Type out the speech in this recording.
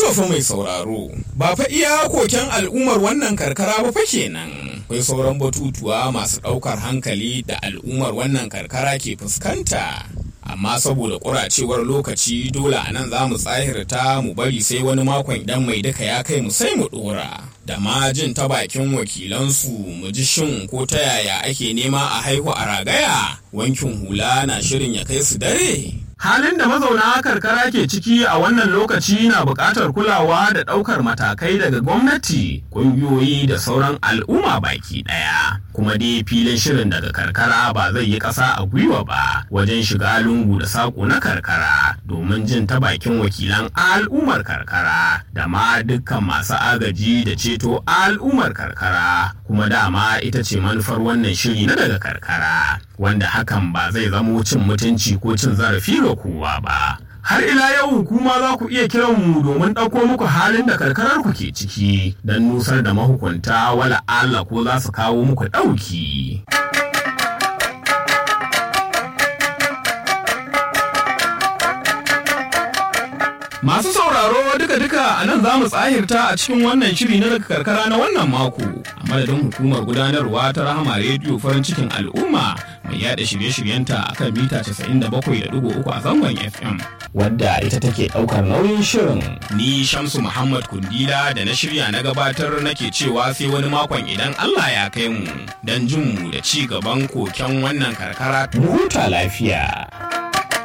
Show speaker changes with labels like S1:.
S1: fa mai sauraro, ba fa iya koken al'ummar wannan karkara ba fa kenan. Akwai sauran batutuwa masu ɗaukar hankali da al'ummar wannan karkara ke fuskanta. Amma saboda ƙuracewar lokaci dole a nan za mu tsahirta mu bari sai wani makon idan mai duka ya kai mu sai mu ɗora. Da ma jin ta bakin wakilansu mu ji shin ko ta yaya ake nema a haihu a ragaya wankin hula na shirin ya kai su dare. Halin da mazauna karkara ke ciki a wannan lokaci na buƙatar kulawa da ɗaukar matakai daga gwamnati, ƙungiyoyi da sauran al'umma baki ɗaya. Kuma dai filin shirin daga karkara ba zai yi ƙasa a gwiwa ba wajen shiga lungu da saƙo na karkara domin jin ta bakin wakilan al'ummar karkara da ma dukkan masu agaji da ceto al'ummar karkara kuma dama ita ce manufar wannan shiri na daga karkara wanda hakan ba zai zamo cin mutunci ko cin zarafi ga kowa ba. Har ila yau kuma za ku iya kiran mu domin ɗauko muku halin da karkarar ku ke ciki don nusar da mahukunta wala Allah ko za su kawo muku ɗauki. Masu sauraro duka-duka a nan za mu tsahirta a cikin wannan shiri na daga karkara na wannan mako a madadin hukumar gudanarwa ta rahama rediyo farin cikin al'umma mai yada shirye-shiryenta a kan mita 97.3 a zangon FM. Wadda ita take ɗaukar nauyin shirin. Ni Shamsu Muhammad Kundila da na shirya na gabatar nake cewa sai wani makon idan Allah ya kai mu don jin mu da ci gaban koken wannan karkara. Mu huta lafiya.